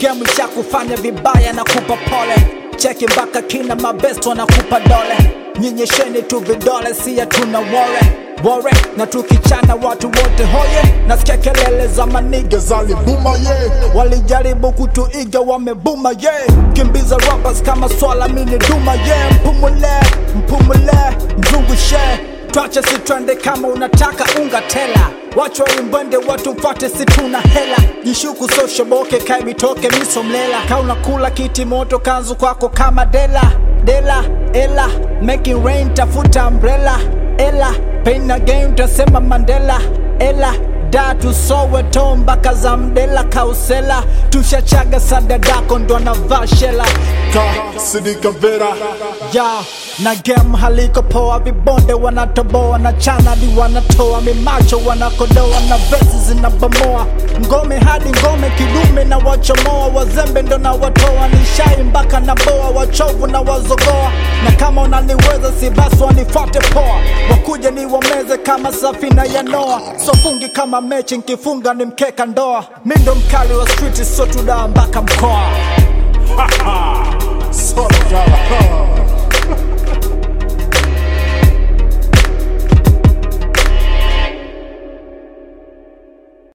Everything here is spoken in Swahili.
game cha kufanya vibaya na kupa pole cheki mpaka kina mabesto wanakupa dole nyenyesheni tu vidole siya tuna wore wore na tukichana watu wote hoye nasikia kelele za manige zalibuma ye walijaribu kutuiga wamebuma ye kimbiza rappers kama swala mini duma ye mpumule mpumule mzungushe twache si twende kama unataka unga tela wacho imbwende watu mfate si tuna hela jishuku soshoboke kaibitoke misomlela kauna kula kiti moto kanzu kwako kama dela dela ela making rain tafuta umbrella ela pain again utasema mandela ela datu soweto mpaka za mdela kausela tushachaga sadadako ndo anavaa shela ka sidika vera ya na game haliko poa vibonde wanatoboa na chanadi wanatoa mimacho wanakodoa na vesi zinabomoa ngome hadi ngome kidume na wachomoa wazembe ndo na watoa nishai mpaka na boa wachovu na wazogoa na kama unaniweza si basi wanifuate poa wakuje ni wameze kama safina ya noa sofungi kama mechi nkifunga ni mkeka ndoa mi ndo mkali wa street so tudaa mpaka mkoa